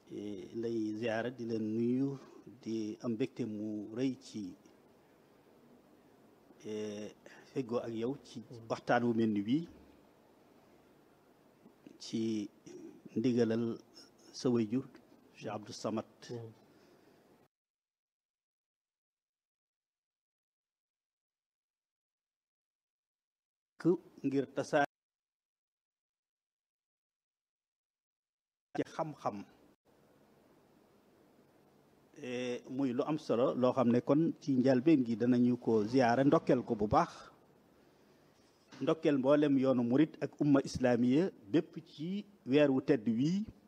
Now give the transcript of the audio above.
lay ziyaara di leen nuyu di am mbégte mu rëy ci feggoo ak yow ci waxtaan wu mel ni bii ci ndigalal sa waajur Cheikh Abdou Samad ngir tasaare ci xam-xam muy lu am solo loo xam ne kon ci njalbeen gi danañu ko ziyaare ndokkeel ko bu baax ndokkeel mboolem yoonu murit ak umma islaamiya bépp ci weer wu tedd wii